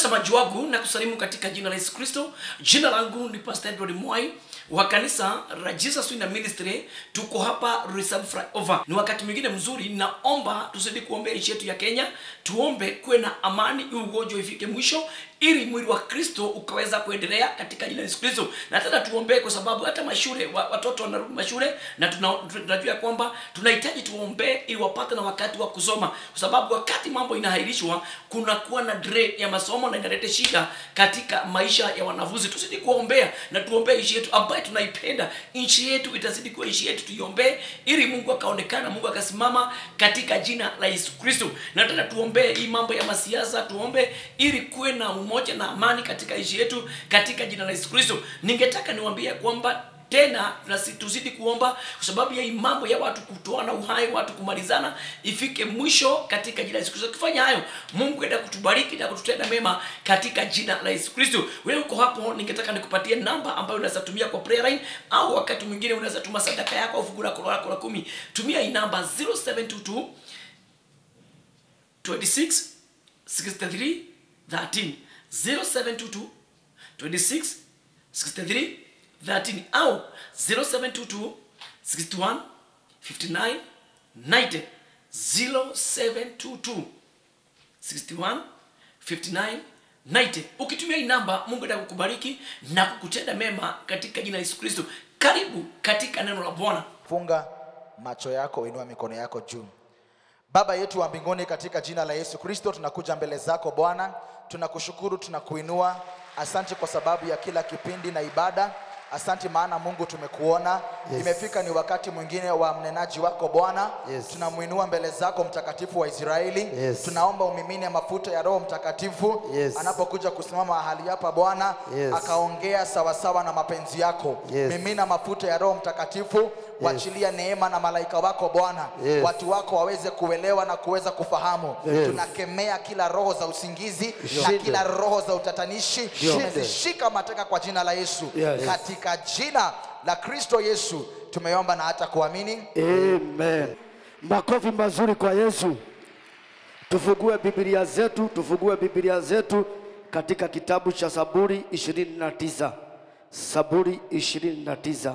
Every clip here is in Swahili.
mtazamaji wangu na kusalimu katika jina la yesu kristo jina langu ni pastor edward mwai wa kanisa la jesus Winner ministry tuko hapa reserve flyover ni wakati mwingine mzuri naomba tuzidi kuombea nchi yetu ya kenya tuombe kuwe na amani hii ugonjwa ifike mwisho ili mwili wa kristo ukaweza kuendelea katika jina la yesu kristo na tena tuombee kwa sababu hata mashule wa, watoto wanarudi mashule na tuna- tunajua kwamba tunahitaji tuombee ili wapate na wakati wa kusoma kwa sababu wakati mambo inahairishwa kunakuwa na delay ya masomo na inaleta shida katika maisha ya wanafunzi tuzidi kuombea na tuombee nchi yetu ambayo tunaipenda nchi yetu itazidi kuwa nchi yetu tuiombee ili mungu akaonekana mungu akasimama katika jina la yesu kristo na tena tuombee hii mambo ya masiasa tuombe ili kuwe na umoja na amani katika nchi yetu katika jina la yesu kristo ningetaka niwaambie kwamba tena nasi- tuzidi kuomba kwa sababu ya hii mambo ya watu kutoana uhai watu kumalizana ifike mwisho katika jina la yesu kristo tukifanya hayo mungu enda kutubariki na kututenda mema katika jina la yesu kristo wewe uko hapo ningetaka nikupatie namba ambayo unaweza tumia kwa prayer line au wakati mwingine unaweza tuma sadaka yako au fungu lako lako la kumi tumia hii namba 0722 26 63 13 0722 26 63 13 au 0722 61 59 90 0722 61 59 90 ukitumia hii namba mungu enda kukubariki na kukutenda mema katika jina la yesu kristo karibu katika neno la bwana funga macho yako inua mikono yako juu baba yetu wa mbinguni katika jina la yesu kristo tunakuja mbele zako bwana tunakushukuru tunakuinua asante kwa sababu ya kila kipindi na ibada asante maana mungu tumekuona Yes. imefika ni wakati mwingine wa mnenaji wako bwana Yes. tunamwinua mbele zako mtakatifu wa israeli Yes. tunaomba umimine mafuta ya roho mtakatifu Yes. anapokuja kusimama mahali hapa bwana Yes. akaongea sawasawa na mapenzi yako Yes. mimina mafuta ya roho mtakatifu wachilia neema na malaika wako bwana Yes. watu wako waweze kuelewa na kuweza kufahamu Yes. tunakemea kila roho za usingizi na Shinde. kila roho za utatanishi Shinde. tumezishika mateka kwa jina la yesu Yes. katika jina la kristo yesu tumeomba na hata kuamini Amen. Makofi mazuri kwa Yesu. Tufungue Biblia zetu, tufungue Biblia zetu katika kitabu cha Zaburi 29. Zaburi 29.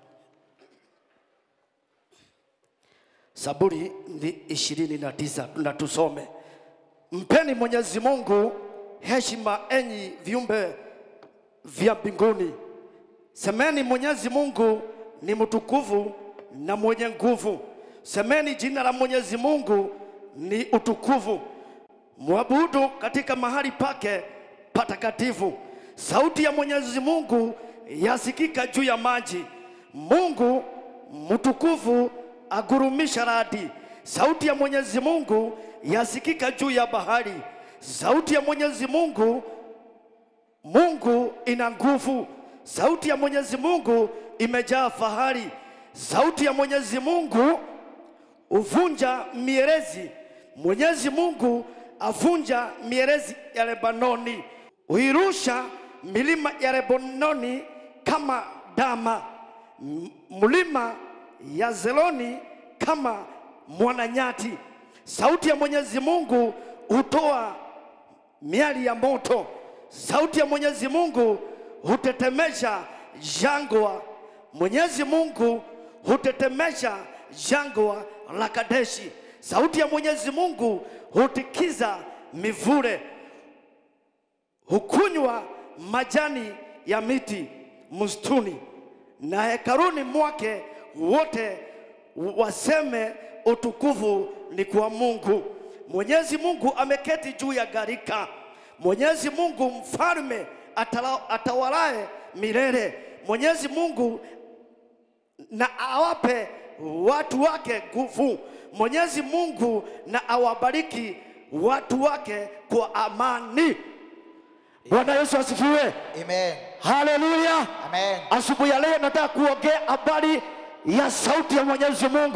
Zaburi ni 29 na tusome. Mpeni Mwenyezi Mungu heshima enyi viumbe vya mbinguni. Semeni Mwenyezi Mungu ni mtukufu na mwenye nguvu. Semeni jina la Mwenyezi Mungu ni utukufu. Mwabudu katika mahali pake patakatifu. Sauti ya Mwenyezi Mungu yasikika juu ya maji. Mungu mtukufu agurumisha radi. Sauti ya Mwenyezi Mungu yasikika juu ya bahari. Sauti ya Mwenyezi Mungu Mungu ina nguvu. Sauti ya Mwenyezi Mungu imejaa fahari. Sauti ya Mwenyezi Mungu huvunja mierezi. Mwenyezi Mungu avunja mierezi ya Lebanoni, huirusha milima ya Lebanoni kama dama, M- mlima ya Zeloni kama mwananyati. Sauti ya Mwenyezi Mungu hutoa miali ya moto. Sauti ya Mwenyezi Mungu hutetemesha jangwa. Mwenyezi Mungu hutetemesha jangwa la Kadeshi. Sauti ya Mwenyezi Mungu hutikiza mivure, hukunywa majani ya miti msituni, na hekaruni mwake wote waseme utukufu ni kwa Mungu. Mwenyezi Mungu ameketi juu ya gharika. Mwenyezi Mungu mfalme atala- atawalaye milele. Mwenyezi Mungu na awape watu wake nguvu. Mwenyezi Mungu na awabariki watu wake kwa amani. Bwana Yesu asifiwe. amen Haleluya. amen Asubuhi ya leo nataka kuongea habari ya sauti ya Mwenyezi Mungu.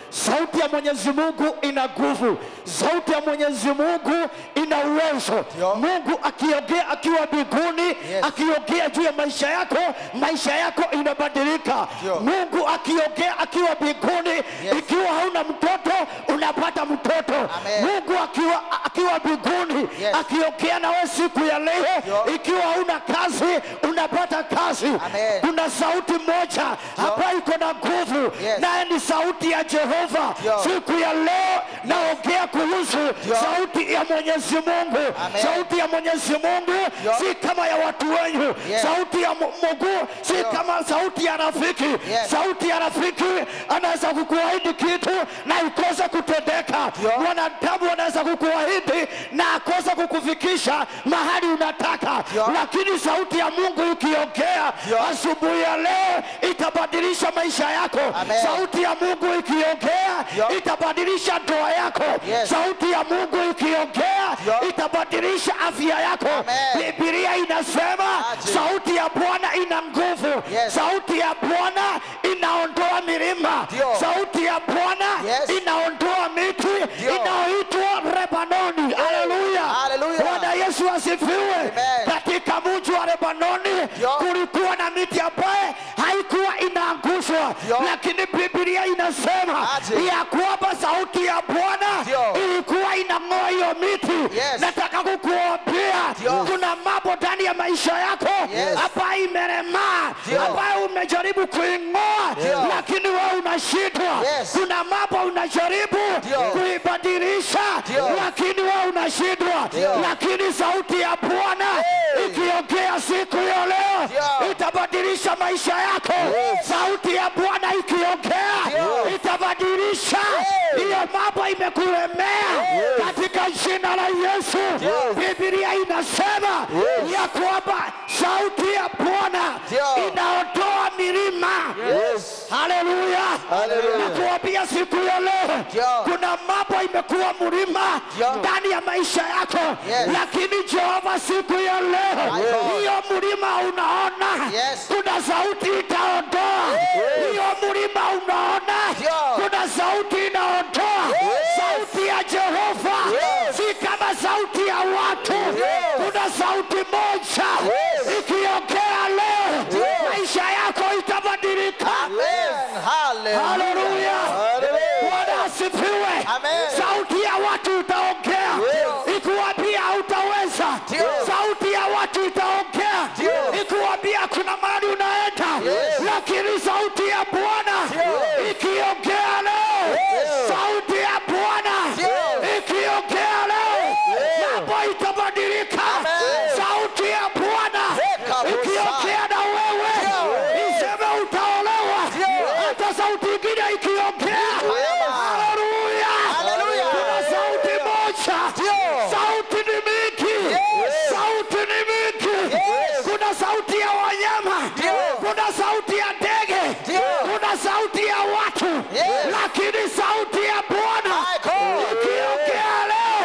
sauti ya mwenyezi mungu ina nguvu sauti ya mwenyezi mungu ina uwezo Ndio. mungu akiongea akiwa mbinguni Yes. akiongea juu ya maisha yako maisha yako inabadilika Ndio. mungu akiongea akiwa mbinguni Yes. ikiwa hauna mtoto unapata mtoto Amen. mungu akiwa akiwa mbinguni Yes. akiongea na wewe siku ya leo Ndio. ikiwa hauna kazi unapata kazi Amen. kuna sauti moja ambayo iko na nguvu Yes. naye ni sauti ya jehova Ndio. siku ya leo naongea kuhusu sauti ya mwenyezi mungu Amen. sauti ya mwenyezi mungu Ndio. si kama ya watu wenyu Yes. sauti ya Mu- mungu si Ndio. kama sauti ya rafiki Yes. sauti ya rafiki anaweza kukuahidi kitu na ikose kutendeka Ndio. mwanadamu anaweza kukuahidi na akose kukufikisha mahali unataka Ndio. lakini sauti ya mungu ikiongea Ndio. asubuhi ya leo itabadilisha maisha yako Amen. sauti ya mungu ikiongea Ndio. itabadilisha ndoa yako Yes. sauti ya mungu ikiongea Ndio. itabadilisha afya yako Amen. bibilia inasema Aje. sauti ya bwana ina nguvu Yes. sauti ya bwana inaondoa milima Ndio. sauti ya bwana Yes. inaondoa miti Ndio. inayoitwa lebanoni haleluya Hallelujah. bwana yesu asifiwe Amen. katika mji wa lebanoni Ndio. kulikuwa na miti ambaye haikuwa inaangushwa Ndio. lakini bibilia inasema Aje. ya kwamba sauti ya bwana Ndio. ilikuwa inang'oa hiyo miti Yes. nataka kukuambia Ndio. kuna mambo ndani ya maisha yako Yes. ambayo imeremaa Ndio. ambayo umejaribu kuing'oa Ndio. lakini wewe unashindwa Yes. kuna mambo unajaribu Ndio. kuibadilisha Ndio. lakini wewe unashindwa Ndio. lakini sauti ya bwana Hey. ikiongea siku ya leo Ndio. itabadilisha maisha yako Yes. sauti ya bwana ikiongea Ndio. itabadilisha Hey. hiyo mambo imekulemea Yes. katika jina la yesu Yes. bibilia inasema Yes. ya kwamba sauti ya bwana Ndio. inaondoa milima Yes. haleluya Haleluya. nakuambia siku ya leo Ndio. kuna mambo imekuwa mlima Ndio. ndani ya maisha yako Yes. lakini jehova siku ya leo God. hiyo mlima unaona Yes. kuna sauti itaondoa hiyo mlima unaona Ndio. kuna sauti inaondoa sauti ya jehova Yes. si kama sauti ya watu Yes. kuna sauti moja Yes. ikiongea leo Yes. maisha yako itabadilika Amen. Hallelujah. haleluya Hallelujah. bwana asifiwe Amen. sauti ya watu itaongea Yes. ikuambia hautaweza Ndio. sauti ya watu itaongea Ndio. ikuambia kuna mahali unaenda Yes. lakini sauti ya bwana Ndio. ikiongea leo Yes. sauti ya bwana Ndio. ikiongea leo mambo itabadilika Amen. sauti ya bwana Weka ikiongea na wewe Ndio. iseme utaolewa Ndio. hata sauti ingine ikiongea Yes. haleluya Hallelujah. kuna sauti moja Ndio. sauti ni mingi Yes. sauti ni mingi Yes. kuna sauti ya wanyama Ndio. kuna sauti ya ndege Ndio. kuna sauti ya watu Yes. lakini sauti ya bwana My God. ikiongea leo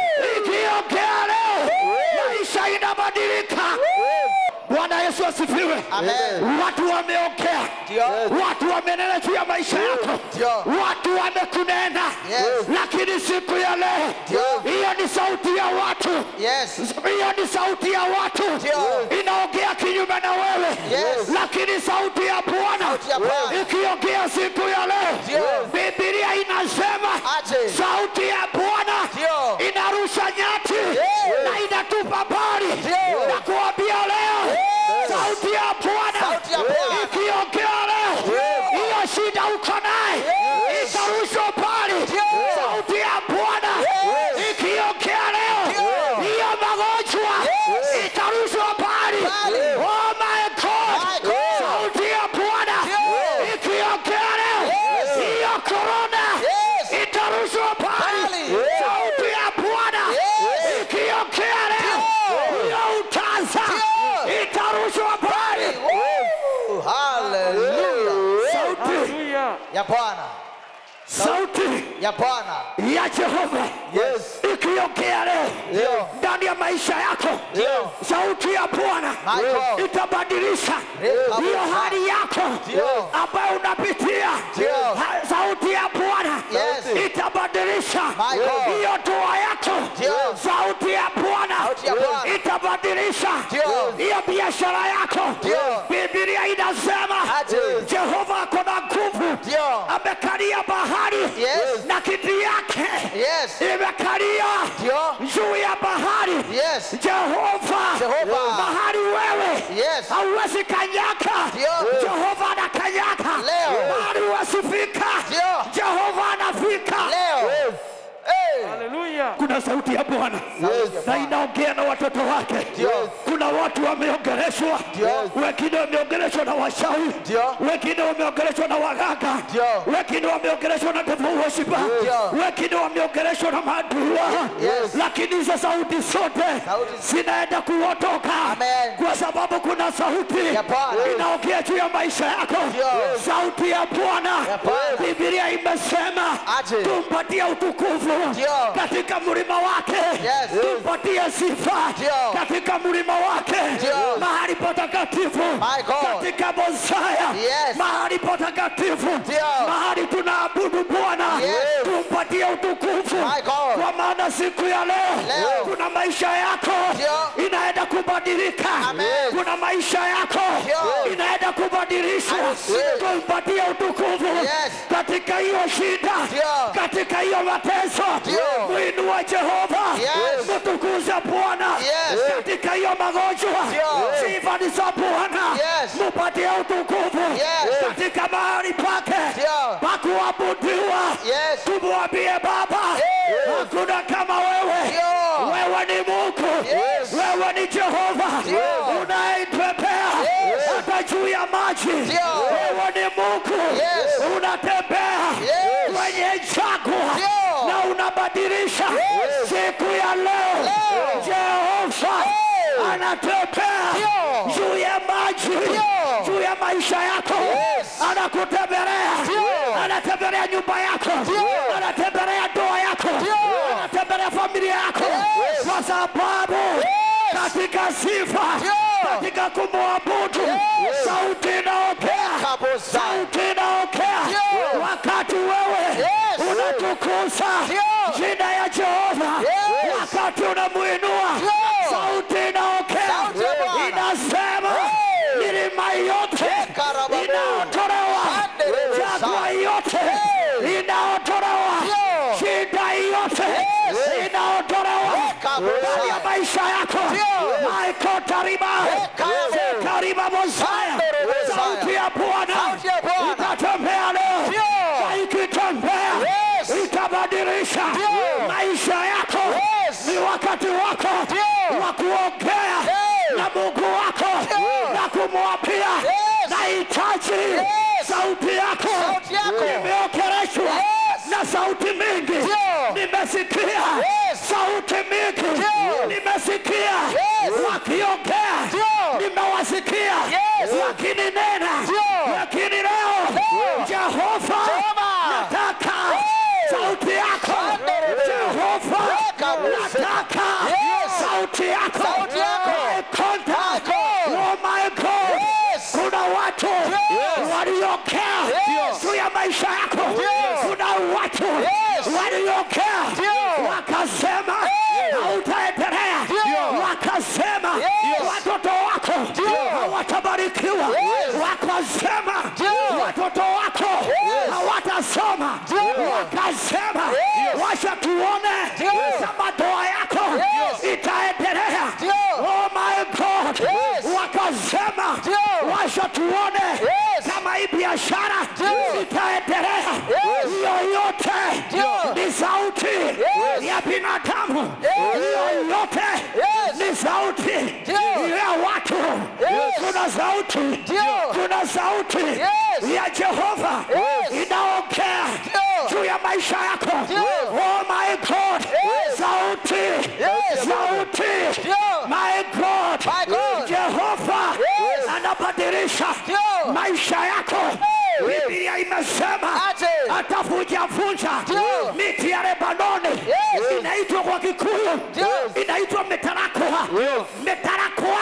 ikiongea leo maisha inabadilika bwana yesu asifiwe Amen. watu wameongea Ndio. watu wamenena juu ya maisha yako Ndio. watu wamekunena Yes. lakini siku ya leo Ndio. hiyo ni sauti ya watu Yes. hiyo ni sauti ya watu Ndio. inaongea kinyume na wewe Yes. lakini sauti ya bwana Sauti ya Bwana. ikiongea siku ya leo Ndio. bibilia inasema Aje. sauti ya bwana Ndio. inarusha nyati Yes. na inatupa mbali Ndio. na kuambia leo Yes. sauti ya bwana Sauti ya Bwana. ikiongea leo Yes. hiyo shida uko naye Yes. itarushwa mbali Yes. sauti ya bwana Yes. ikiongea leo Ndio. hiyo magonjwa Yes. itarushwa mbali Mbali. oh my god My God. sauti ya bwana Ndio. ikiongea leo Yes. hiyo korona Yes. itarushwa mbali Mbali. Yes. sauti ya bwana Yes. ikiongea leo Ndio. hiyo utaza Ndio. itarushwa mbali Woo. Hallelujah. sauti Ya Bwana. sauti Ya Bwana. ya jehova Yes. nikiongea leo Ndio. ndani ya maisha yako Ndio. sauti ya bwana My God. itabadilisha Ndio. hiyo hali yako Ndio. ambayo unapitia Ndio. Ha- sauti ya bwana Yes. itabadilisha My God. hiyo dua yako Ndio. sauti ya bwana Sauti ya Bwana. itabadilisha Ndio. hiyo biashara yako Ndio. bibilia inasema Aje. jehova ako na nguvu Ndio. amekalia bahari Yes. na kiti yake Yes. imekalia Ndio. juu ya bahari Yes. jehova Jehova. bahari wewe Yes. hauwezi kanyaka Ndio. jehova anakanyaka Leo. bahari huwezifika Ndio. jehova anafika Leo. Hey. kuna sauti ya bwana Sauti ya na Bwana. inaongea na watoto wake Ndio. kuna watu wameongeleshwa Ndio. wengine wameongeleshwa na washauri Ndio. wengine wameongeleshwa na waganga Ndio. wengine wameongeleshwa na devil worshiper Ndio. wengine wameongeleshwa na maadui wao Yes. lakini hizo sauti zote Sauti. zinaenda kuotoka Amen. kwa sababu kuna sauti Ya Bwana. inaongea juu ya maisha yako Ndio. sauti ya bwana Ya Bwana. bibilia imesema Aje. tumpatie utukufu Ndio. katika mlima wake Yes. tumpatie sifa Ndio. katika mlima wake Ndio. mahali patakatifu My God. katika bosaya Yes. mahali patakatifu Ndio. mahali tunaabudu bwana Yes. tumpatie utukufu My God. kwa maana siku ya leo, Leo. kuna maisha yako Ndio. inaenda kubadilika Amen. kuna maisha yako Ndio. inaenda kubadilishwa I receive. tumpatie utukufu Yes. katika hiyo shida Ndio. katika hiyo mateso Ndio. mwinua jehova Yes. mtukuze bwana Yes. katika hiyo magonjwa Ndio. sifa ni za bwana Yes. mupatie utukufu Yes. katika mahali pake Ndio. pakuabudiwa Yes. tumwambie baba Yes. hakuna kama wewe Ndio. wewe ni mungu Yes. wewe ni jehova Ndio. unaitembea Yes. hata juu ya maji Ndio. wewe ni mungu Yes. unatembea Yes. kwenye jangwa Ndio. na unabadilisha Yes. siku ya leo Leo. jehova Hey. anatembea Ndio. juu ya maji Ndio. juu ya maisha yako Yes. anakutembelea Ndio. anatembelea nyumba yako Ndio. anatembelea ndoa yako Ndio. anatembelea familia yako Yes. kwa sababu katika sifa Ndio. katika kumwabudu Yes. sauti inaongea Kabisa. sauti inaongea Ndio. wakati wewe Yes. unatukuza Ndio. jina ya Jehova Yes. wakati unamuinua Ndio. sauti inaongea Sauti ya Bwana. inasema Hey. milima yote Karababu. inaotolewa Andereza. jangwa yote Hey. inaotolewa Ndio. shida yote Yes. inaotolewa Kabisa. ndani ya maisha yako Ndio. maikotariba Karababu. kariba mosaya Andereza. sauti ya Bwana Sauti ya Bwana. itatembea leo Ndio. na ikitembea Yes. itabadilisha Ndio. maisha yako Yes. ni wakati wako Ndio. wa kuongea Yes. na Mungu wako Ndio. na kumwambia Yes. nahitaji Yes. sauti yako Sauti yako. nimeokereshwa Yes. na sauti mingi Ndio. nimesikia Yes. sauti mingi Ndio. nimesikia Yes. wakiongea Ndio. nimewasikia Yes. wakininena Ndio. lakini leo Ndio. Jehova Jehova. nataka Hey. sauti yako Andereza. Jehova Kabisa. nataka Yes. sauti yako Sauti yako. My contact. My God. Oh my God Yes. kuna watu Yes. waliokea Yes. juu ya maisha yako Yes. kuna watu Yes. waliokea Ndio. wakasema Yes. hautaendelea Ndio. wakasema Yes. watoto wako Ndio. hawatabarikiwa Yes. wakasema Ndio. watoto wako Yes. hawatasoma Ndio. wakasema Yes. washa tuone Ndio. kama ndoa yako Yes. itaendelea Ndio. oh my God Yes. wakasema Ndio. washa tuone Yes. kama hii biashara Ndio. itaendelea Yes. yoyote Ndio. ni sauti Yes. ya binadamu Yes. yoyote Yes. ni sauti Ndio. ya watu Yes. kuna sauti Ndio. kuna sauti Yes. ya Jehova Yes. inaongea Ndio. juu ya maisha yako Ndio. oh my God Yes. sauti Yes. sauti Ndio. my God My God. Jehova Yes. anabadilisha Ndio. maisha yako Hey. Biblia imesema Aje. atavunjavunja Ndio. miti ya Lebanoni Yes. ina inaitwa kwa Kikuyu Yes. inaitwa metarakoa Yes. metarakoa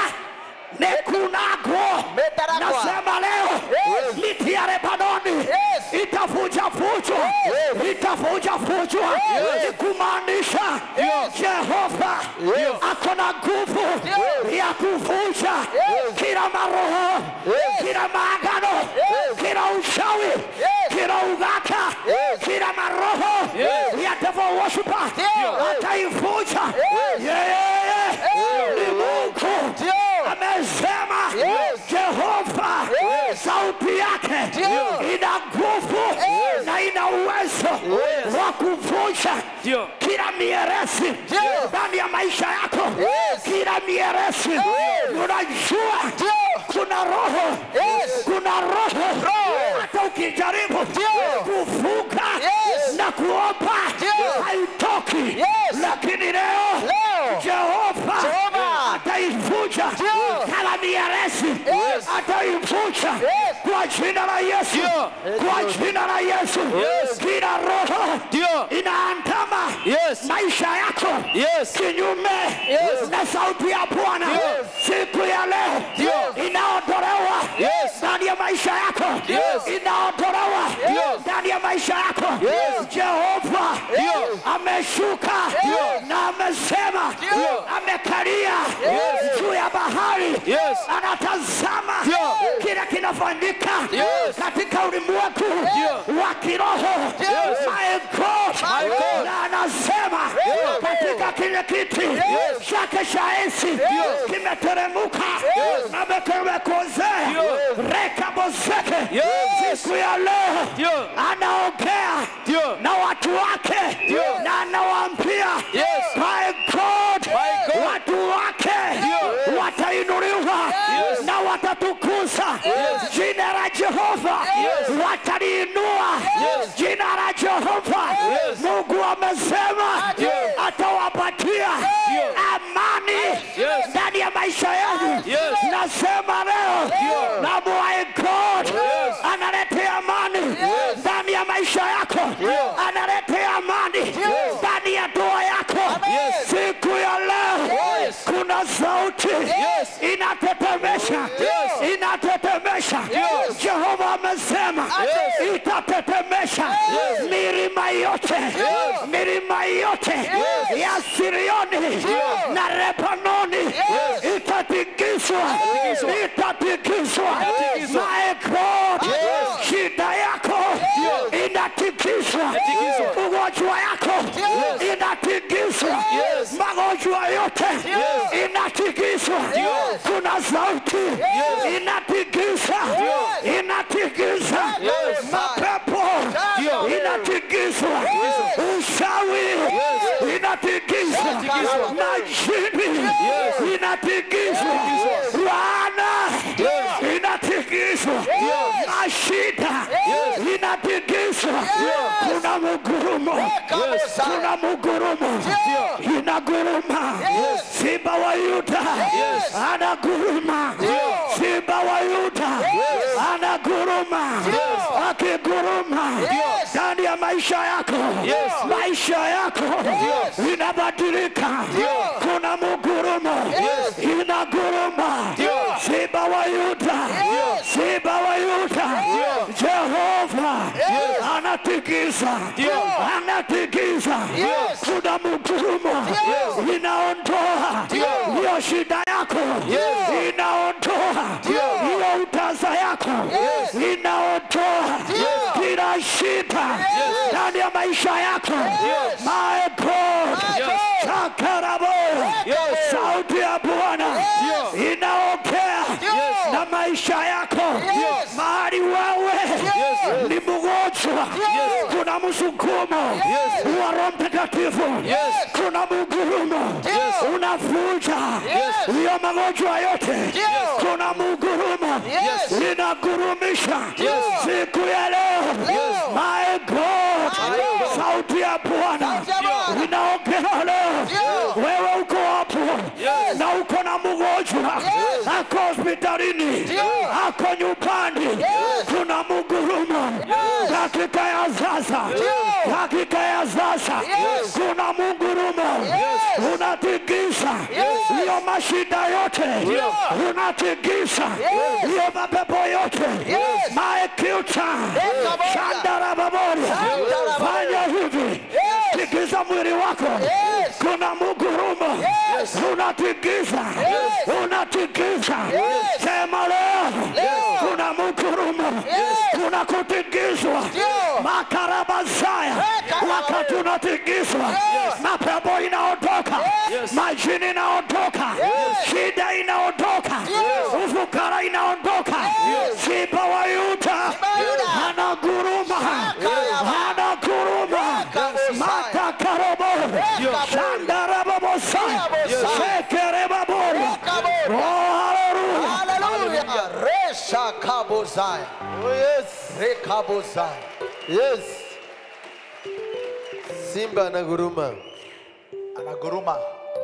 nekunago Metarakwa. nasema leo Yes. miti ya Lebanoni Yes. itafuja fujwa Yes. itafuja fujwa Yes. kumaanisha Yes. Jehova Yes. ako na nguvu Yes. ya kuvuja Yes. kila maroho Yes. kila maagano Yes. kila uchawi Yes. kila ugaka Yes. kila maroho Yes. ya devil worshiper Ndio. ataivuja Yes. yeye Yes. ni Mungu Ndio. amesema Yes. Jehova Yes. sauti yake Ndio. ina nguvu Yes. na ina uwezo Yes. wa kuvunja Ndio. kila mieresi Ndio. ndani ya maisha yako Yes. kila mieresi unajua Ndio. kuna roho Yes. kuna roho Roho. hata ukijaribu Ndio. kuvuka Yes. na kuomba Ndio. haitoki Yes. lakini leo Leo. Jehova Jehova. ataivunja Ndio. kala mieresi Yes. ataivunja Yes. kwa jina la Yesu Ndio. kwa jina la Yesu Yes. kila roho Ndio. inaandama Yes. maisha yako Yes. kinyume Yes. na sauti ya Bwana Yes. siku ya leo Ndio. inaondolewa Yes. ndani ya maisha yako Yes. inaondolewa Yes. ndani ya maisha yako Yes. Jehova Ndio. ameshuka Ndio. na amesema Ndio. amekalia Yes. juu ya bahari Yes. anatazama Ndio. kile kinafanyika Yes. katika ulimwengu Ndio. wa kiroho Yes. My God. My God. na anasema Ndio. katika kile kiti Yes. chake cha enzi Ndio. kimeteremuka Yes. amekemekozea Ndio. rekabozeke Yes. siku ya leo Ndio. anaongea Ndio. na watu wake Ndio. na anawaambia Yes. My God, My God. watu wake Ndio. watainuliwa Yes. na watatukuza Yes. jina la Jehova Yes. wataliinua Yes. jina la Jehova Yes. Mungu amesema Ndio. atawapatia Ndio. amani Yes. ndani ya maisha yenu Yes. nasema leo Ndio. na my God Yes. analetea amani ndani ya maisha yako Ndio. analetea amani ndani ya ndoa yako Yes. siku ya leo Yes. kuna sauti Yes. inatetemesha Yes. inatetemesha Yes. Jehova amesema Yes. itatetemesha Yes. milima yote Yes. milima yote Yes. ya Sirioni na Lebanoni Yes. itatikiswa Itatikiswa. itatikiswa Itatikiswa. my God Yes. shida yako Yes. inatikiswa Inatikiswa. ugonjwa yako Yes. inatikiswa Yes. magonjwa yote Yes. inatikiswa Yes. kuna sauti Yes. inatikisa Yes. inatikisa Yes. mapepo Ndio. inatikiswa Yes. ushawi Yes. inatikiswa Inatikiswa. majini Yes. inatikiswa Inatikiswa. laana Yes. inatikiswa Yes. mashida Yes. inatikiswa Yes. kuna mugurumo Kabisa. kuna mugurumo Ndio. inaguruma Yes. simba wa yuda Yes. anaguruma simba wa yuda anaguruma Yes. akiguruma Yes. ndani ya maisha yako Yes. maisha yako inabadilika kuna mugurumo Yes. inaguruma Ndio. simba wa yuda simba wa yuda jehova anatikisa Ndio. anatikisa Yes. kuna mugurumo inaondoa Ndio. hiyo shida yako Yes. inaondoa Ndio. hiyo utaza yako Yes. inaondoa Yes. kila shida ndani ya maisha yako Yes. my God Yes. chakarabo Yes. sauti ya Bwana Ndio. inaongea Yes. na maisha yako Yes. mahali wewe Yes. ni mgonjwa kuna msukumo Yes. wa Roho Mtakatifu Yes. kuna mugurumo Yes. unavuja Yes. hiyo magonjwa yote Yes. kuna mugurumo Yes. inagurumisha Yes. siku ya leo Yes. my God God. sauti ya Bwana Sauti ya Bwana. inaongea leo wewe uko hapo Yes. na uko na mgonjwa ako hospitalini ako nyumbani kuna mugurumo dakika ya sasa dakika ya sasa kuna mugurumo unatikisa hiyo mashida yote, unatikisa hiyo mapepo yote, maekuta shandarababoria. Fanya hivi, tikisa mwili wako, kuna mugurumo, unatikisa, unatikisa. Sema leo, kuna mugurumo, kuna kutikiswa makarabazaya, wakati unatikiswa mapepo inaondoka, majini inaondoka, shida inaondoka, ufukara inaondoka, simba wa Yuda anaguruma, anaguruma, matakarobo shandarababosa sekerebaboro. Oh, haleluya! Hallelujah. Resha kabozaya. Oh yes. Rekabozaya. Yes. Simba anaguruma. Anaguruma.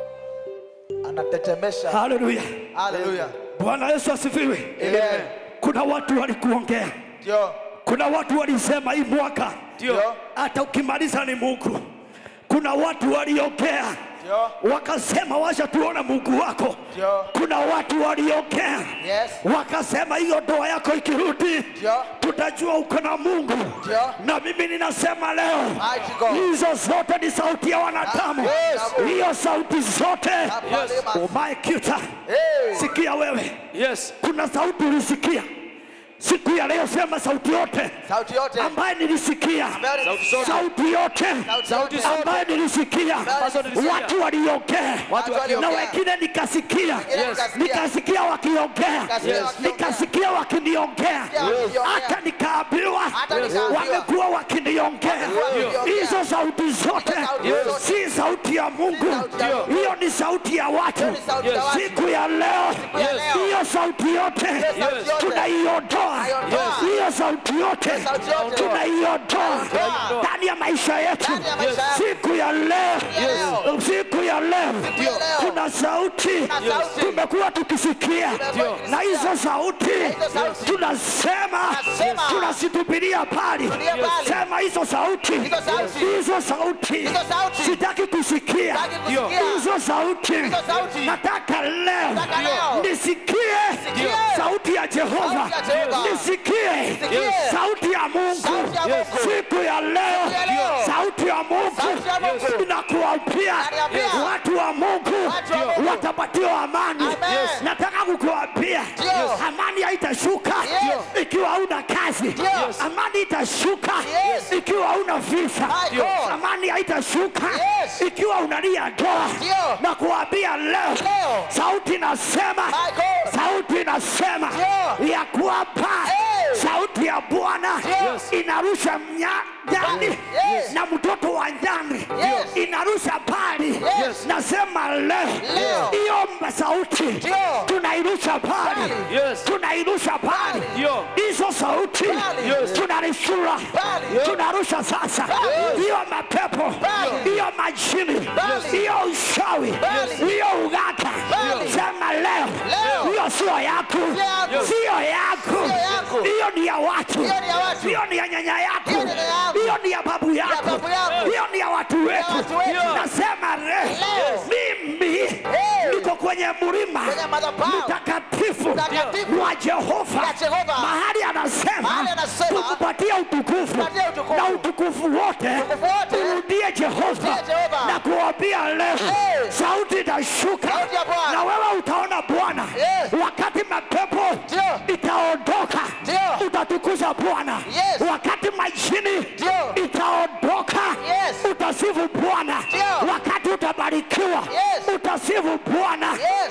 Anatetemesha. Haleluya! Hallelujah. Bwana Yesu asifiwe. Amen. Kuna watu walikuongea, Ndio. kuna watu walisema hii mwaka Ndio. hata ukimaliza ni Mungu. Kuna watu waliongea Ndio. wakasema wacha tuone Mungu wako. Ndio. Kuna watu waliongea Yes. wakasema hiyo ndoa yako ikirudi Ndio. tutajua uko na Mungu. Ndio. Na mimi ninasema leo Mighty God. hizo zote ni sauti ya wanadamu. Yes. Hiyo sauti zote Yes. umaekita. Hey. Sikia wewe, Yes. kuna sauti ulisikia siku ya leo, sema sauti yote Sauti yote. ambaye nilisikia, Sauti zote. sauti yote Sauti zote. ambaye nilisikia, nilisikia. watu waliongea Watu na waliongea. wengine nikasikia, Yes. nikasikia wakiongea, Nikasikia Yes. wakiongea. nikasikia wakiniongea, wakiongea. hata nikaambiwa Hata nikaambiwa. wamekuwa wakiniongea. wakiongea. Hizo sauti zote Hizo sauti zote. si sauti ya Mungu, sauti ya Mungu. hiyo ni sauti ya watu. ni sauti ya watu. Siku ya leo ya leo. hiyo sauti yote sauti yote. tunaiondoa, Tunaiondoa. hiyo sauti yote sauti yote. tunaiondoa Tunaiondoa. ndani ya maisha yetu. Ndani ya maisha yetu. Siku ya leo, leo. siku ya leo ya leo. kuna sauti sauti. tumekuwa tukisikia, Tumekuwa na hizo sauti hizo sauti. tunasema, Tunasema. tunazitupilia mbali. Tupilia mbali. Sema hizo sauti, Hizo sauti. hizo sauti Hizo sauti. sitaki kusikia Sitaki kusikia. hizo sauti. Hizo sauti. Nataka leo Nataka leo. nisikie Nisikie. sauti ya Jehova, Sauti ya Jehova. nisikie Nisikie. sauti ya Mungu Sauti ya Mungu. siku ya leo, ya leo. sauti ya Mungu Sauti ya Mungu. inakuambia Inaniambia. watu wa Mungu Watu wa Mungu. watapatiwa amani. Amen. Yes. Nataka kukuambia Ndio. amani haitashuka Yes. ikiwa hauna kazi. Yes. Amani itashuka Yes. ikiwa hauna visa. My God. Amani haitashuka Yes. ikiwa unalia ndoa. Ndio. Na kuambia leo, Leo. sauti inasema, My God. sauti inasema Ndio. ya kwamba Hey. sauti ya Bwana Ndio. inarusha mnya- nyani Yes. na mtoto wa nyani Yes. inarusha pali. Yes. Nasema leo Leo. hiyo mba- sauti Ndio. tunairusha pali, Yes. tunairusha pali Ndio. hizo sauti Pali. Yes. tunarishura Pali. tunarusha sasa Pali. hiyo mapepo Pali. hiyo majini Pali. hiyo ushawi Pali. hiyo ugata Pali. sema leo Leo. hiyo sio yako yako. sio yako Sio yako. hiyo ni ya watu Hiyo ni ya watu. hiyo ni ya nyanya yako Hiyo ni ya yako. hiyo ni ya babu yako babu yako. hiyo ni ya watu wetu watu wetu. nasema leo Leo. mimi Hey. niko kwenye mlima Kwenye madhabahu. mtakatifu Mtakatifu. wa Jehova Ya Jehova. mahali anasema Mahali anasema, tukupatie utukufu tupatie utukufu. na utukufu wote Utukufu wote. urudie Jehova Urudie Jehova. na kuambia leo Hey. sauti itashuka Sauti ya Bwana. na wewe utaona Bwana Yes. wakati mapepo Ndio. itaondoka Ndio. utatukuza Bwana Yes. wakati majini Ndio. itaondoka Yes. utasifu Bwana Ndio. wakati utabarikiwa Yes. utasifu Bwana Yes.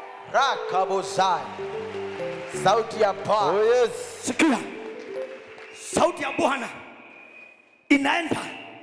Rakabozai. Sauti ya paa. Oh yes. sikia sauti ya bwana inaenda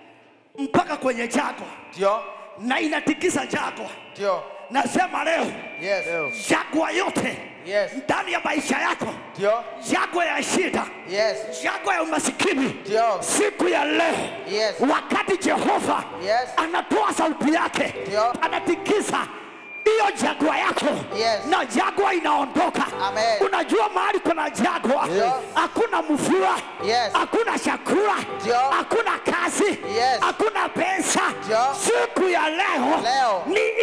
mpaka kwenye jago Ndio. na inatikisa jago Ndio. nasema leo Yes. jagwa yote Yes. ndani ya maisha yako Ndio. jagwa ya shida Yes. jagwa ya umasikini Ndio. siku ya leo Yes. wakati jehova Yes. anatoa sauti yake Ndio. anatikisa hiyo jagwa yako Yes. na jagwa inaondoka Amen. unajua mahali kuna jagwa Yes. hakuna mvua Yes. hakuna chakula Ndio. hakuna kazi Yes. hakuna pesa Ndio. siku ya leo, Leo. ni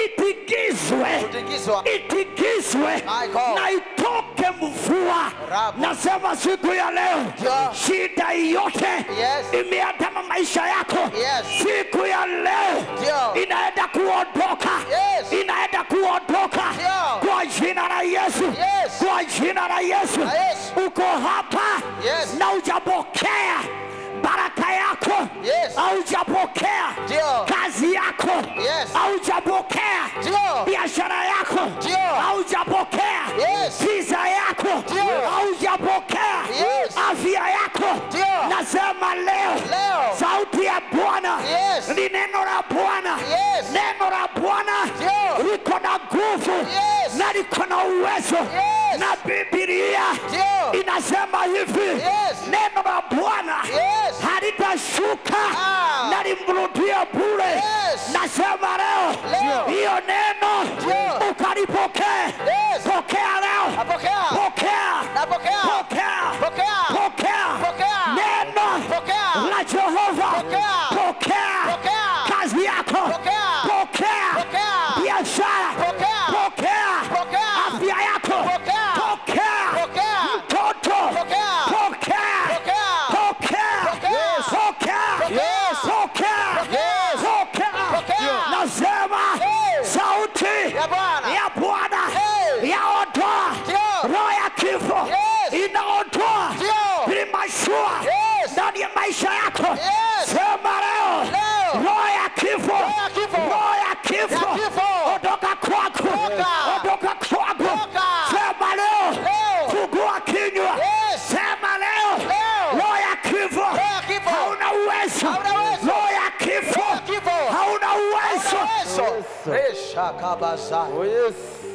itingizwe kutingizwa itingizwe My God. na itoke mvua. Rabu. Nasema siku ya leo Ndio. shida yote Yes. imeandama maisha yako Yes. siku ya leo Ndio. inaenda kuondoka Yes. inaenda kuondoka Ndio. kwa jina la Yesu Yes. kwa jina la Yesu La Yesu. uko hapa Yes. na ujapokea baraka yako Yes. haujapokea Ndio. kazi yako Yes. haujapokea Ndio. biashara yako Ndio. haujapokea Yes. visa yako Ndio. haujapokea Yes. afya yako Ndio. nasema leo Leo. sauti ya Bwana Yes. ni neno la Bwana Yes. neno la Bwana Ndio. liko na nguvu Yes. na liko na uwezo Yes. na Biblia Ndio. inasema hivi Yes. neno la Bwana Yes. halitashuka Ah. na limrudie bure. Yes. Nasema leo Leo. hiyo neno Ndio. ukalipokee. Yes. Pokea leo, Napokea. pokea, Napokea. pokea, Pokea. pokea Pokea. neno Pokea. la Jehova. Pokea. Pokea Pokea. kazi yako, Pokea. pokea Pokea. biashara, Pokea. pokea Pokea. afya yako, Pokea. pokea Pokea. mtoto, Pokea. pokea Pokea. pokea Pokea. Yes. pokea Yes. pokea Yes. pokea Pokea. nasema Hey. sauti Ya Bwana. ya Bwana Hey. yaondoa Ndio. roho ya kifo Yes. inaondoa Ndio. vilimashua Yes. ndani ya maisha yako Yes. sema leo Leo. roho ya kifo Roho ya kifo. roho ya kifo Ya kifo. ondoka kwako Toka. ondoka kwako Toka. sema leo Leo. fungua kinywa Yes. sema leo Leo. roho ya kifo ya kifo. hauna uwezo Hauna uwezo. roho ya kifo Roho ya kifo. hauna uwezo Yesu. Resha kabaza. Oh yes.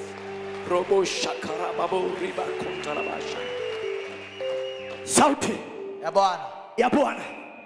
robo shakara babo riba kontarabasha sauti Ya Bwana. ya bwana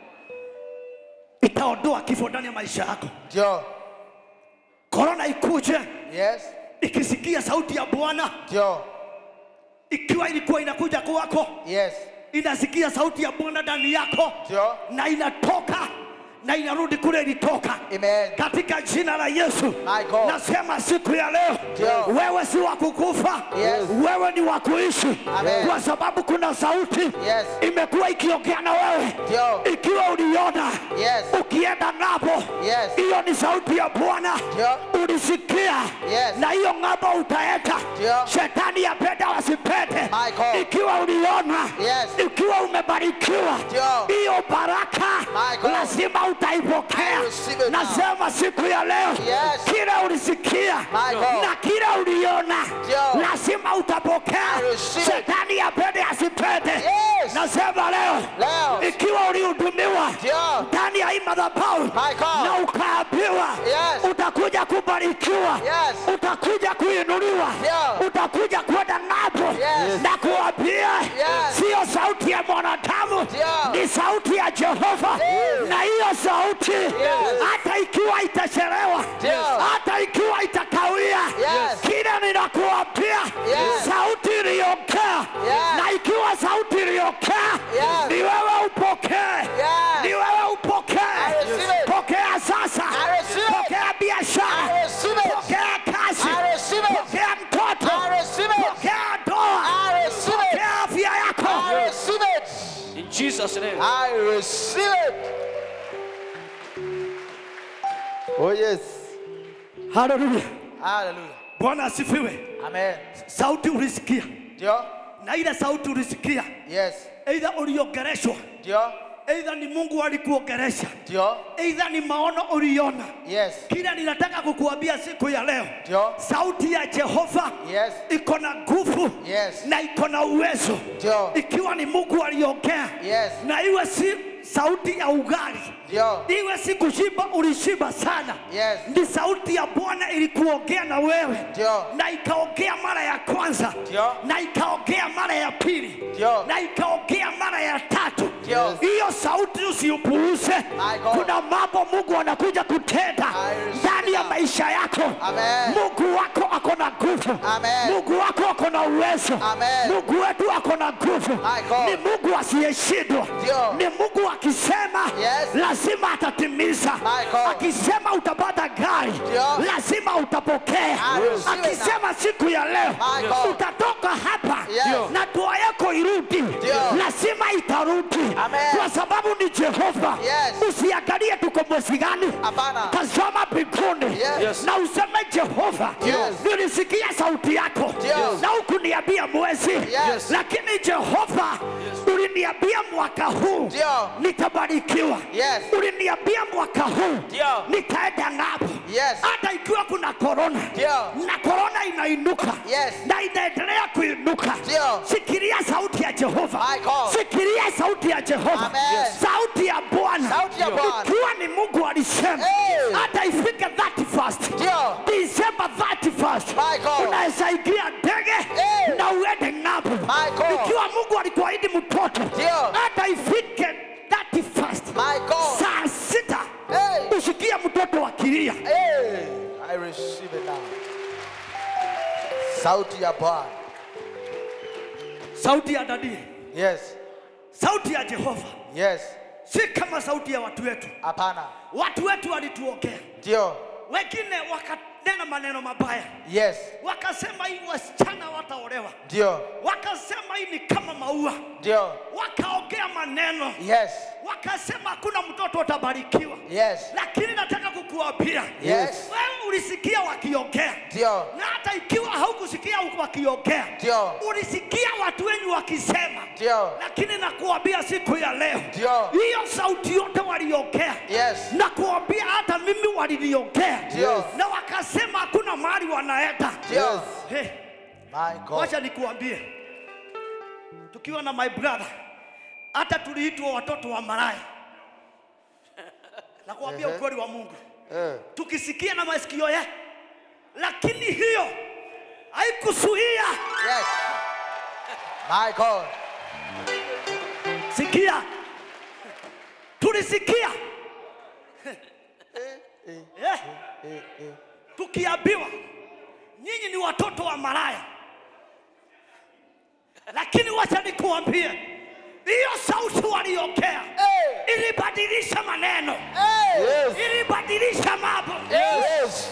itaondoa kifo ndani ya maisha yako Ndio. korona ikuje Yes. ikisikia sauti ya bwana Ndio. ikiwa ilikuwa inakuja kwako Yes. inasikia sauti ya bwana ndani yako Ndio. na inatoka na inarudi kule ilitoka Amen. katika jina la Yesu My God. nasema siku ya leo Ndio. wewe si wa kukufa Yes. wewe ni wa kuishi Amen. kwa sababu kuna sauti Yes. imekuwa ikiongea na wewe Ndio. ikiwa uliona Yes. ukienda ng'ambo Yes. hiyo ni sauti ya Bwana Ndio. ulisikia Yes. na hiyo ng'ambo utaenda Ndio. shetani yapenda wasipende My God. ikiwa uliona Yes. ikiwa umebarikiwa Ndio. hiyo baraka My God. lazima utaipokea I receive it now. nasema siku ya leo Yes. kile ulisikia My God. na kile uliona Ndio. lazima utapokea I receive it. shetani yapende asipende Yes. nasema leo Leo. ikiwa ulihudumiwa Ndio. ndani ya hii madhabahu My God. na ukaambiwa Yes. utakuja kubarikiwa Yes. utakuja kuinuliwa Ndio. utakuja kwenda ng'ambo Yes. na kuambia Yes. siyo sauti ya mwanadamu Ndio. ni sauti ya Jehova Yes. na hiyo sauti hata ikiwa itachelewa Ndio. hata ikiwa itakawia Yes. kile ninakuambia Yes. sauti iliongea Yes. na ikiwa sauti iliongea Yes. ni wewe upokee Yes. ni wewe upokee I receive it. pokea sasa I receive it. pokea biashara I receive it. pokea kazi I receive it. pokea mtoto I receive it. pokea ndoa I receive it. pokea afya I yako receive it. in jesus name I receive it. Oh yes. haleluya Hallelujah. bwana asifiwe Amen. sauti ulisikia Ndio. na ile sauti ulisikia Yes. eidha uliongereshwa Ndio. eidha ni mungu alikuongeresha Ndio. eidha ni maono uliona Yes. kila ninataka kukuambia siku ya leo Ndio. sauti ya jehova Yes. iko na nguvu Yes. na iko na uwezo Ndio. ikiwa ni mungu aliongea Yes. na iwe si sauti ya ugali Ndio. iwe si kushiba ulishiba sana Yes. ni sauti ya bwana ilikuongea na wewe Ndio. na ikaongea mara ya kwanza Ndio. na ikaongea mara ya pili Ndio. na ikaongea mara ya tatu Ndio. hiyo sauti usiupuuze My God. kuna mambo mungu anakuja kutenda I receive ndani ya it. maisha yako Amen. mungu wako ako na nguvu Amen. mungu wako ako na uwezo Amen. mungu wetu ako na nguvu My God. ni mungu asiyeshindwa Ndio. ni mungu akisema Yes. lazima atatimiza My God. akisema utapata gari Ndio. lazima lazima utapokea. Aruhusiwe Akisema siku ya leo My God. utatoka hapa Yes. na dua yako irudi, lazima itarudi, Amen. kwa sababu ni Jehova. Yes. Usiangalie tuko mwezi gani, Hapana. tazama mbinguni Yes. na useme Jehova, Yes. nilisikia sauti yako Yes. na hukuniambia mwezi, Yes. lakini Jehova uliniambia mwaka huu Ndio. nitabarikiwa. Yes. Uliniambia mwaka huu Ndio. nitaenda ng'ambo. Yes. Hata ikiwa kuna korona Ndio. na korona inainuka Yes. na inaendelea kuinuka, Ndio. sikiria sauti ya Jehova, My God. sikiria sauti ya Jehova, Amen. Yes. sauti ya Bwana. Sauti ya Bwana. Ikiwa ni Mungu alisema Hey. hata ifike 31st Ndio. December 31st My God. unaweza ingia ndege Hey. na uende ng'ambo. My God. Ikiwa Mungu alikuahidi mtoto Ndio. hata ifike 31st My God. saa sita Hey. usikie mtoto akilia. Hey. I receive it now. Sauti ya Bwana. Sauti ya dadii, Yes. sauti ya Jehova Yes. si kama sauti ya watu wetu. Hapana. Watu wetu walituongea, Ndio. wengine wakanena maneno mabaya, Yes. wakasema hii wasichana wataolewa, Ndio. wakasema hii ni kama maua, Ndio. wakaongea maneno, Yes. wakasema hakuna mtoto atabarikiwa. Yes. Lakini nataka kukuambia Yes. wewe ulisikia wakiongea Ndio. na hata ikiwa haukusikia wakiongea, Ndio. ulisikia watu wenyu wakisema, Ndio. lakini nakuambia siku ya leo, Ndio. hiyo sauti yote waliongea, Yes. nakuambia hata mimi waliniongea, Ndio. na wakasema hakuna mahali wanaenda. Ndio. Hey, My God. wacha nikuambie, tukiwa na my brother, hata tuliitwa watoto wa maraya. Nakuambia ukweli wa Mungu, Eh. tukisikia na masikio ya, lakini hiyo haikuzuia. Yes. My God. Sikia, tulisikia Eh, tukiambiwa nyinyi ni watoto wa maraya, lakini wacha nikuambie, hiyo sauti waliongea Hey. ilibadilisha maneno, Hey. Yes. ilibadilisha mambo. Yes.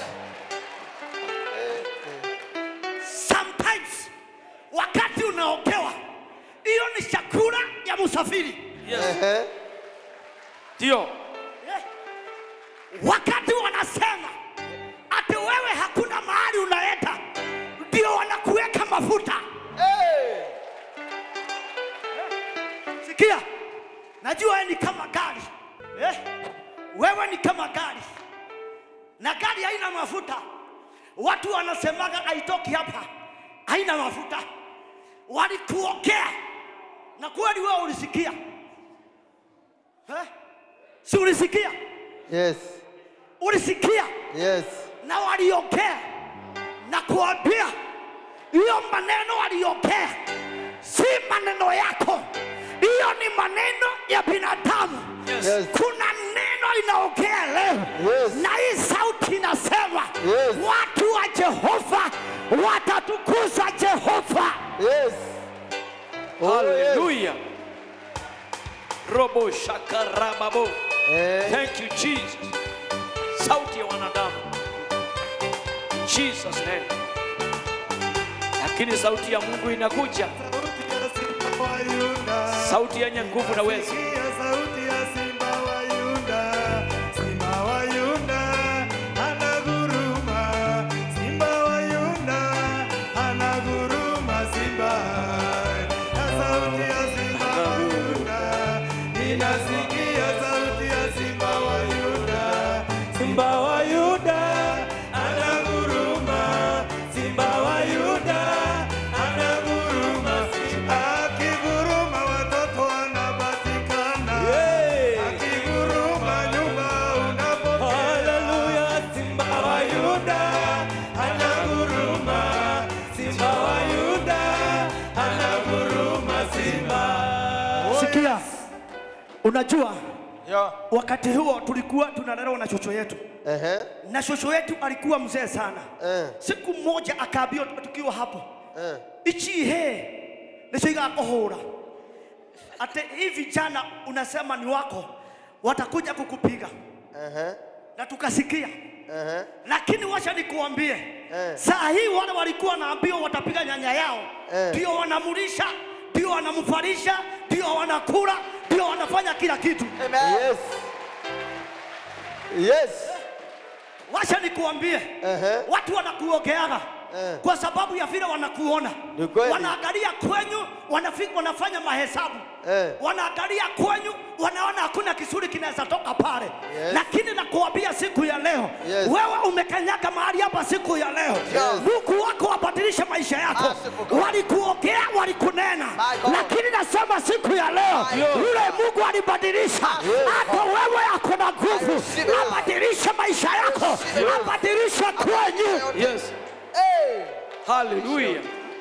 Sometimes wakati unaogewa, hiyo ni chakula ya msafiri. Ehe. Ndio. Eh, wakati wanasema ati wewe hakuna mahali unaenda, ndio wanakuweka mafuta. Hey. Sikia, najua wewe ni kama gari eh? Wewe ni kama gari na gari haina mafuta. Watu wanasemaga haitoki hapa, haina mafuta. Walikuokea na kweli wewe ulisikia eh? Si ulisikia? Yes. Ulisikia Yes. na waliongea na kuambia hiyo maneno waliongea si maneno yako, hiyo ni maneno ya binadamu. Yes. Kuna neno inaongea leo Yes. na hii sauti inasema Yes. watu wa Jehova watatukuza Jehova. Yes. Oh, yes. Hallelujah. Robo shakarababo. Eh. Thank you Jesus. Sauti ya wanadamu. In Jesus name. Lakini sauti ya Mungu inakuja. Sauti yenye nguvu na uwezo. sauti ya simba wa Yuda, simba wa Yuda anaguruma, simba wa Yuda anaguruma, simba na sauti ya simba wa Yuda, ninasikia sauti ya simba wa Yuda, simba wa Yuda anaguruma, simba wa Yuda anaguruma, akiguruma watoto wanapatikana, akiguruma nyumba unapokea. Haleluya, simba wa Yuda anaguruma, simba wa Yuda anaguruma, simba. Sikia, unajua Yo. wakati huo tulikuwa tunalelewa na shosho yetu, Ehe. na shosho yetu alikuwa mzee sana. Eh. Siku moja akaambiwa tukiwa hapo Eh. ichi he nicio igakuhura ati hii vijana unasema ni wako watakuja kukupiga Ehe. na tukasikia Ehe. lakini wacha nikuambie Eh. saa hii wale walikuwa wanaambiwa watapiga nyanya yao Eh. ndio wanamulisha ndio wanamfarisha ndio wanakula ndio wanafanya kila kitu Yes. Yes. wacha nikuambie Ehe. watu wanakuogeaga Eh. kwa sababu ya vile wanakuona Ni kweli. wanaangalia kwenyu wanafi, wanafanya mahesabu Eh. wanaangalia kwenyu wanaona hakuna kisuri kinaweza toka pale Yes. lakini nakuambia siku ya leo Yes. wewe umekanyaga mahali hapa siku ya leo Yes. mungu wako wabadilishe maisha yako Merciful God. walikuogea walikunena My God. lakini nasema siku ya leo My God. yule mungu alibadilisha hata wewe ako na nguvu receive it. abadilishe maisha yako receive it. abadilishe kwenyu yes Hey. hallelujah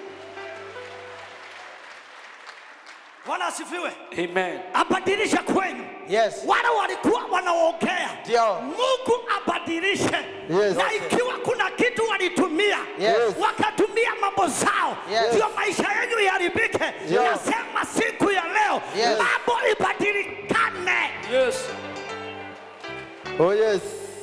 bwana asifiwe amen abadilishe kwenyu Yes. wale walikuwa wanaongea Ndio. mungu abadilishe Yes. na ikiwa kuna kitu walitumia Yes. wakatumia mambo zao Yes. ndio maisha yenu iharibike nasema siku ya leo Yes. mambo ibadilikane yes Oh yes.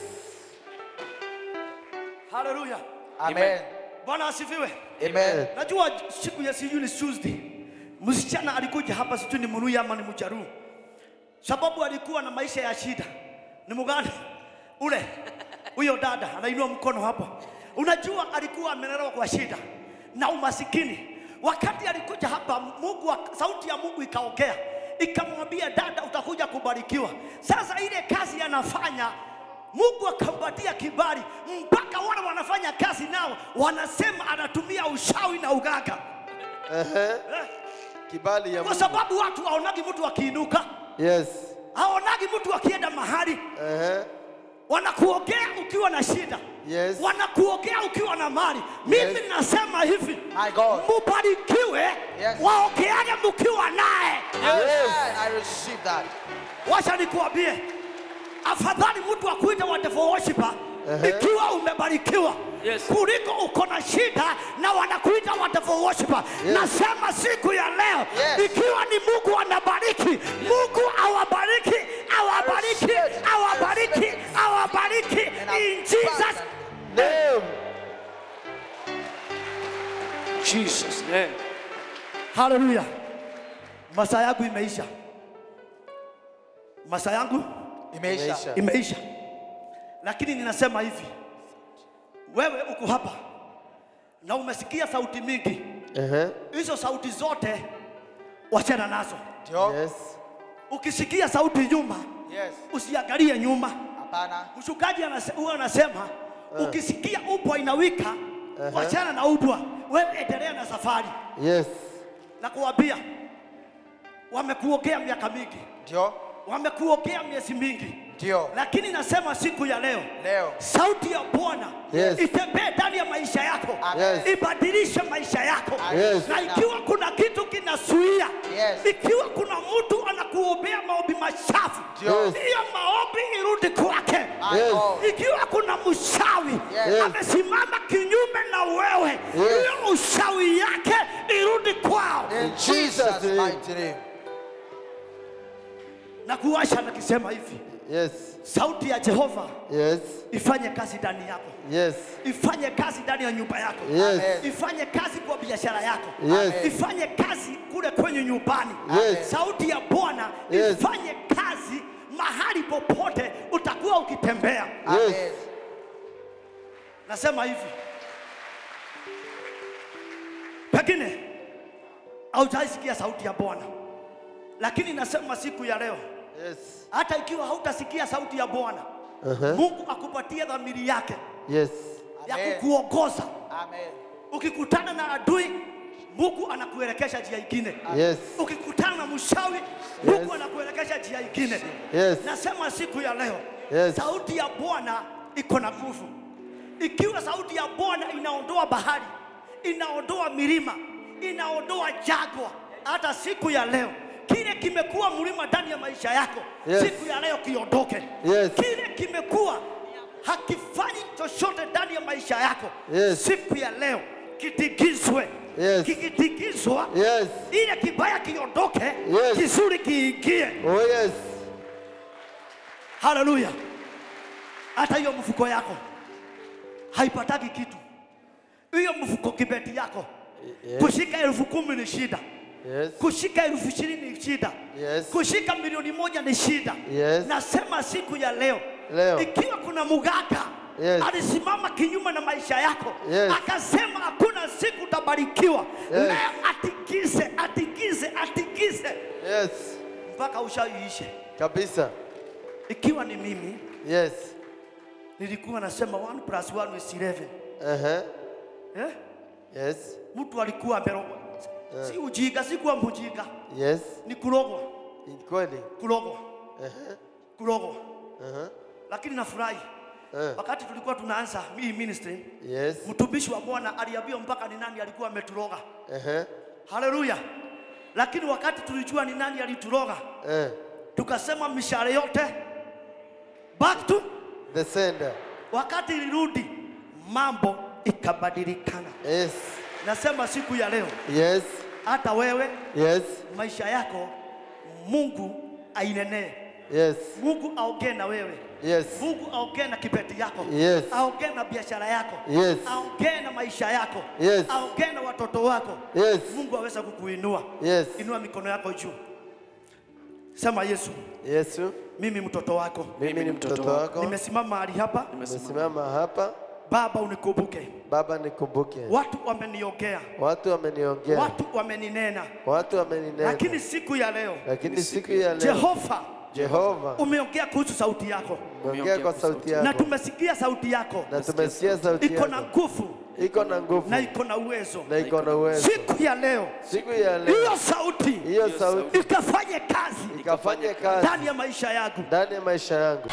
haleluya Amen. bwana asifiwe Amen. najua siku ya sijui ni Tuesday, msichana alikuja hapa, sijui ni Mluya ama ni Mjaruo, sababu alikuwa na maisha ya shida. Ni mgani ule? Huyo dada anainua mkono hapo. Unajua alikuwa amelelewa kwa shida na umasikini. Wakati alikuja hapa, Mungu, wa- sauti ya Mungu ikaongea ikamwambia, dada, utakuja kubarikiwa. Sasa ile kazi anafanya Mungu akampatia kibali mpaka wale wanafanya kazi nao wanasema anatumia ushawi na uganga Ehe. eh? Kibali ya Kwa Mungu. sababu watu haonagi mtu akiinuka, Yes. haonagi mtu akienda mahali, Ehe. wanakuogea ukiwa na shida Yes. wanakuogea ukiwa na mali. Mimi Yes. nasema hivi, My God. mubarikiwe, Yes. waogeage mkiwa naye. Amen. I receive that. Wacha nikuambie, afadhali mtu akuite wonderful worshiper Ehe. ikiwa umebarikiwa Yes. kuliko uko na shida na wanakuita wonderful worshiper. Yes. Nasema siku ya leo Yes. ikiwa ni Mungu anabariki, Mungu awabariki, awabariki, receive it. I awabariki, receive it. awabariki And I in Jesus Name. jesus name Haleluya. Masaa yangu imeisha, masaa yangu Imeisha. Imeisha. imeisha, lakini ninasema hivi, wewe uko hapa na umesikia sauti mingi, Ehe. hizo sauti zote wachana nazo. Ndio. Yes. Ukisikia sauti nyuma, Yes. usiangalie nyuma. Hapana. Mchungaji anase- huwa anasema ukisikia ubwa inawika, wachana na ubwa, wewe endelea na safari. Yes. Na kuambia wamekuogea miaka mingi, Ndio. wamekuogea miezi mingi, Ndio. lakini nasema siku ya leo Leo. sauti ya Bwana Yes. itembee ndani ya maisha yako, Amen. ibadilishe maisha yako. Yes. Na ikiwa kuna kitu kinasuia, Yes. ikiwa kuna mtu anakuombea maombi machafu, Ndio. hiyo maombi irudi kwake. My Yes. God. Ikiwa kuna mshawi Yes. amesimama kinyume na wewe, Yes. hiyo ushawi yake irudi kwao. In Jesus' Jesus' name. mighty name. Na kuwasha nakisema hivi, Yes. sauti ya Jehova Yes. ifanye kazi ndani yako, Yes. ifanye kazi ndani ya nyumba yako Yes. Amen. ifanye kazi kwa biashara yako Yes. ifanye kazi kule kwenye nyumbani Yes. sauti ya bwana Yes. ifanye kazi mahali popote utakuwa ukitembea Yes. Amen. nasema hivi pengine haujaisikia sauti ya bwana lakini nasema siku ya leo Yes. hata ikiwa hautasikia sauti ya bwana Uh-huh. mungu akupatie dhamiri yake Yes. ya Amen. kukuongoza Amen. ukikutana na adui mungu anakuelekesha njia ingine Yes. ukikutana na mshawi mungu anakuelekesha njia ingine Yes. nasema siku ya leo Yes. sauti ya bwana iko na nguvu ikiwa sauti ya bwana inaondoa bahari inaondoa milima inaondoa jagwa hata siku ya leo kile kimekuwa mlima ndani ya maisha yako Yes. siku ya leo kiondoke Yes. kile kimekuwa hakifanyi chochote ndani ya maisha yako Yes. siku ya leo kitigizwe Yes. kikitigizwa Yes. ile kibaya kiondoke Yes. kizuri kiingie Oh yes. haleluya hata hiyo mfuko yako haipataki kitu. Hiyo mfuko kibeti yako Yes. kushika elfu kumi ni shida, Yes. kushika elfu ishirini ni shida, Yes. kushika milioni moja ni shida. Yes. Nasema siku ya leo, Leo. ikiwa kuna muganga Yes. alisimama kinyume na maisha yako Yes. akasema hakuna siku utabarikiwa, Yes. leo atikise, atikise, atikise Yes. mpaka ushaiishe. Kabisa. Ikiwa ni mimi Yes. nilikuwa nasema 1 plus 1 is 11 Uh-huh. eh? Yes. Mtu alikuwa amerogwa, si ujinga, si kuwa mjinga, Yes. ni kurogwa, Ni kweli. kurogwa, Uh-huh. kurogwa. Uh-huh. Lakini nafurahi Eh. wakati tulikuwa tunaanza hii ministry, Yes. mtumishi wa Bwana aliambiwa mpaka ni nani alikuwa ameturoga. Uh-huh. Haleluya! Lakini wakati tulijua ni nani alituroga, Eh. tukasema mishahara yote back to. The sender. Wakati ilirudi, mambo ikabadilikana. Yes. Nasema siku ya leo, Yes. hata wewe Yes. maisha yako Mungu ainenee, Yes. Mungu aongee na wewe, Yes. Mungu aongee na kibeti yako, Yes. aongee na biashara yako, Yes. aongee na maisha yako, Yes. aongee na watoto wako. Yes. Mungu aweza kukuinua. Yes. Inua mikono yako juu, sema Yesu, Yesu, mimi mtoto wako, mimi ni mtoto wako. nimesimama mahali hapa, Nimesimama hapa. Baba unikumbuke. Baba, nikumbuke. Watu wameniongea, Watu wameniongea. watu wameninena, Watu wameninena. lakini siku ya leo Lakini siku ya leo Jehova Jehova umeongea kuhusu sauti yako umeongea kwa sauti na yako tumesikia sauti yako na tumesikia sauti iko na yako nguvu iko na nguvu na iko na uwezo. na iko na uwezo. Siku ya leo Siku ya hiyo leo sauti hiyo sauti ikafanye kazi ikafanye kazi ndani ya maisha yangu. ndani ya maisha yangu.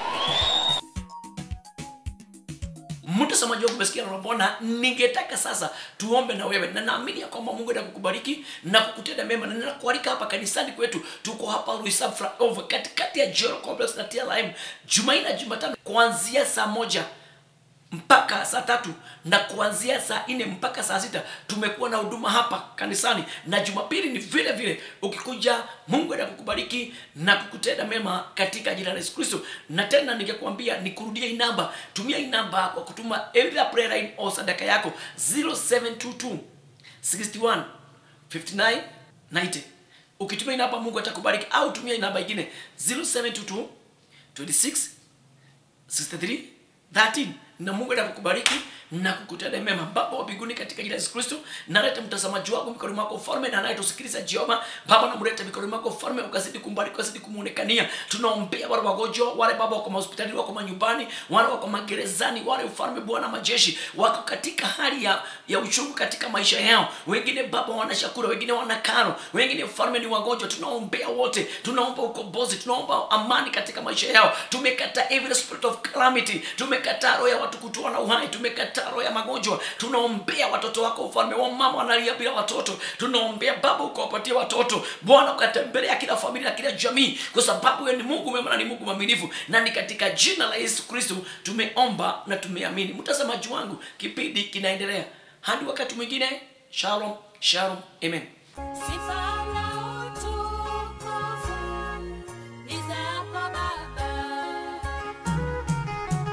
mtazamaji wangu umesikia neno la bwana ningetaka sasa tuombe na wewe na naamini ya kwamba mungu atakukubariki na kukutenda mema na ninakualika hapa kanisani kwetu tuko hapa Ruisab Flyover katikati ya Jero Complex na TLM Jumanne na Jumatano kuanzia saa moja mpaka saa tatu na kuanzia saa nne mpaka saa sita tumekuwa na huduma hapa kanisani na jumapili ni vile vile ukikuja mungu enda kukubariki na kukutenda mema katika jina la yesu kristo na tena ningekuambia nikurudie hii namba tumia hii namba kwa kutuma either prayer line au sadaka yako 0722 61 59 90 ukitumia hii namba mungu atakubariki au tumia hii namba ingine 0722 26 63 13 na mungu atakubariki na kukutenda mema baba wa mbinguni katika jina la yesu kristo naleta mtazamaji wako mikononi mwako ufalme na anayetusikiliza jehova baba namleta mikononi mwako ufalme ukazidi kumbariki ukazidi kumuonekania tunaombea wale wagonjwa wale baba wako mahospitalini wako manyumbani wale wako magerezani wale ufalme bwana majeshi wako katika hali ya, ya uchungu katika maisha yao wengine baba wana chakula wengine wana karo wengine ufalme ni wagonjwa tunaombea wote tunaomba ukombozi tunaomba amani katika maisha yao tumekataa every spirit of calamity tumekataa roho ya watu kutoa na uhai tumekataa roho ya magonjwa tunaombea watoto wako ufalme wa mama wanalia bila watoto tunaombea baba ukawapatia watoto bwana ukatembelea kila familia na kila jamii kwa sababu wewe ni mungu mwema na ni mungu mwaminifu na ni katika jina la yesu kristo tumeomba na tumeamini mtazamaji wangu kipindi kinaendelea hadi wakati mwingine shalom shalom amen Sifa